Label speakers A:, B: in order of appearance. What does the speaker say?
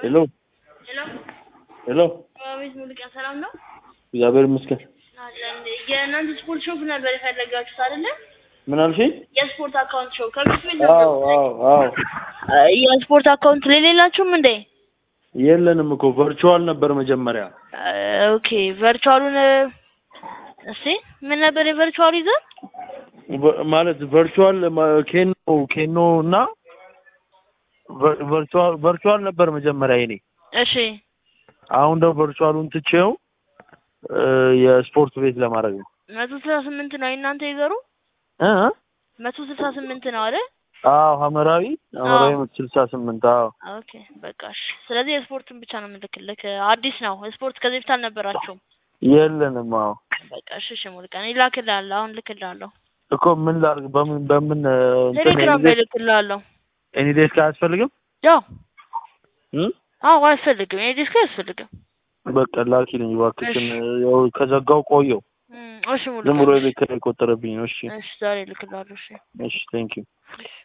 A: ሄሎ
B: ሄሎ
A: ሄሎ፣
B: አቤት ሙሉቀን ሰላም ነው?
A: እግዚአብሔር ይመስገን።
B: አለን። የእናንተ ስፖርት ሾፕ ነበር የፈለጋችሁት አይደለ?
A: ምን አልሽኝ?
B: የስፖርት አካውንት ሾፕ ከቤት ቤት
A: አዎ አዎ አዎ።
B: የስፖርት አካውንት ላይ የሌላችሁም እንዴ?
A: የለንም እኮ ቨርቹዋል ነበር መጀመሪያ።
B: ኦኬ ቨርቹዋሉን እስቲ ምን ነበር የቨርቹዋሉ ይዘን
A: ቨ- ማለት ቨርቹዋል ማ- ኬኖ ኬኖ እና ቨ- ቨርቹዋል ቨርቹዋል ነበር መጀመሪያ የኔ።
B: እሺ
A: አሁን ደግሞ ቨርቹዋሉን ትቼው እ፣ የስፖርት ቤት ለማድረግ ነው።
B: መቶ ስልሳ ስምንት ነው የእናንተ ይዘሩ
A: እ?
B: መቶ ስልሳ ስምንት ነው አይደል?
A: አዎ ሐመራዊ ሐመራዊ
B: አዎ።
A: ስልሳ ስምንት አዎ
B: ኦኬ በቃ እሺ። ስለዚህ የስፖርቱን ብቻ ነው የምልክልክ። አዲስ ነው ስፖርት ከዚህ በፊት አልነበራችሁም።
A: የለንም። አዎ
B: በቃ እሺ እሺ ሙሉቀን ይላክልሃለሁ። አሁን ልክልሃለሁ።
A: እኮ ምን ላድርግ? በምን በምን እ፣ እንትን
B: ቴሌግራም ላይ
A: ኤኒዴስክ
B: ልክልሃለሁ።
A: ኤኒዴስክ አያስፈልግም?
B: ያው
A: እ?
B: አዎ አያስፈልግም። ይሄ ዲስክ አያስፈልግም።
A: በቃ ላኪልኝ እባክሽን።
B: እሺ።
A: ያው ከዘጋው ቆየው
B: እም፣ እሺ
A: ዝም
B: ሙሉቀን
A: ብሎ የቤት ኪራይ የቆጠረብኝ ነው። እሺ
B: እሺ ዛሬ ልክልሃለሁ። እሺ
A: እሺ ቴንክ ዩ
B: እሺ